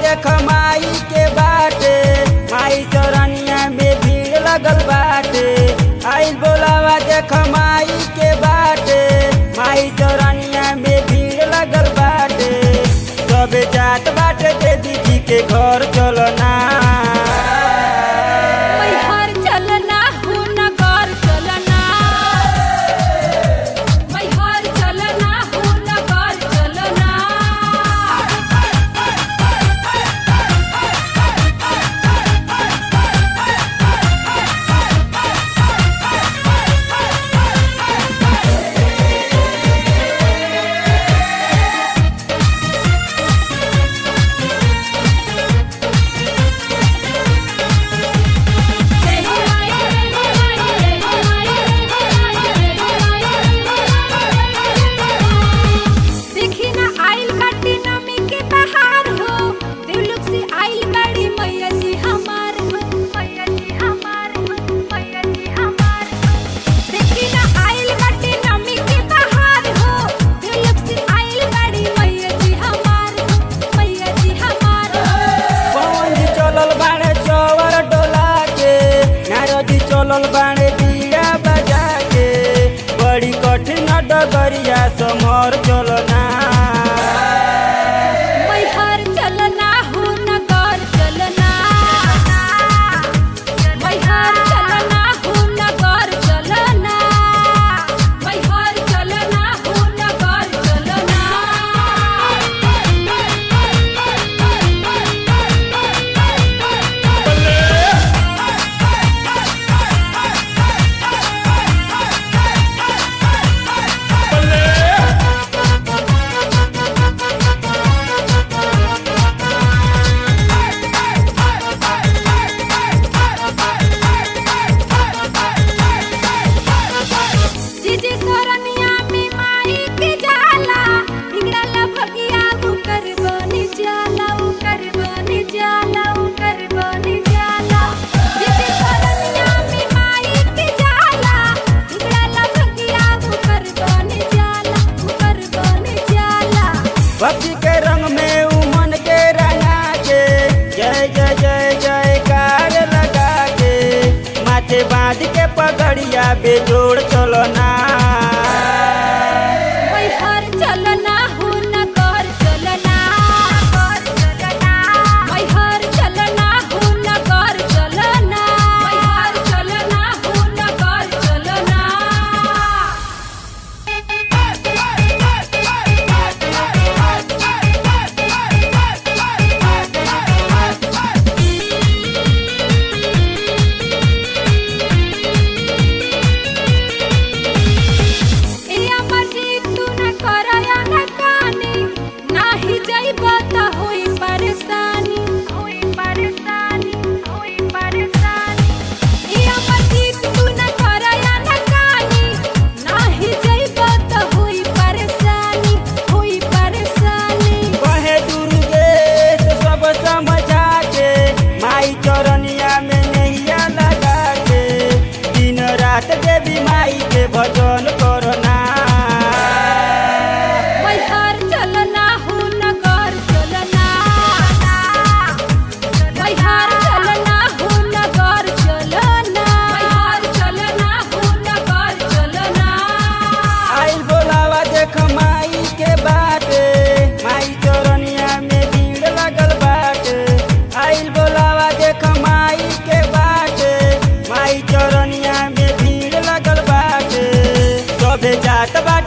देख माई के बाटे माई चरनिया में भीड़ लगल बाटे आइल बोलावा देख माई के बाटे माई चरनिया में भीड़ लगल बाटे सबे जात बाटे देवी जी के घर चलना मैहर चलना हो नगर चलना मैहर चलना हो नगर चलना देखी ना आइल बाटी नमी के बहार हो देवलोक से आइल बाड़ी मैया जी हमार हो मैया जी हमार हो मैया जी हमार हो देखी ना आइल बाटी नमी के बहार हो देवलोक से आइल बाड़ी मैया जी हमार हो मैया जी हमार हो पवन जी चलल बाड़े चौवर डोला के नारदी चलल बाड़े बीड़ा बजा के बड़ी कठिन डगरिया समर चलना मैहर चलना हो नगर चलना मैहर चलना हो नगर चलना मैहर चलना हो नगर चलना जीजी सरनिया में माई के जाला हिंगड़ा भगिया वो कर बनी जाला वो कर बनी जाला वो कर बनी जाला जीजी सरनिया में माई के जाला हिंगड़ा भगिया वो कर बनी जाला वो कर बनी जाला भक्ति के रंग में उमन के रंगा के जय जय जय जय कार लगा के माथे बांध के पगड़िया बेजोड़ चलना मैहर चलना हो नगर चलना मैहर चलना हो नगर चलना मैहर चलना हो नगर चलना ए अमर जी तू न करया न कानी नाही जइब त होई परेशानी होई परेशानी होई परेशानी ए अमर जी तू न करया न कानी नाही जइब त होई परेशानी होई परेशानी कहे दुर्गेश सब समझा के माई चरनिया में नैया लगा के दिन रात देवी माई के भजन करना मैहर चलना हो नगर चलना मैहर चलना हो नगर चलना मैहर चलना हो नगर चलना आइल बोलावा देख माई के बाटे माई चरनिया में भीड़ लगल बाटे आइल बोलावा देख माई के बाटे माई चरनिया में भीड़ लगल बाटे सभे जात बा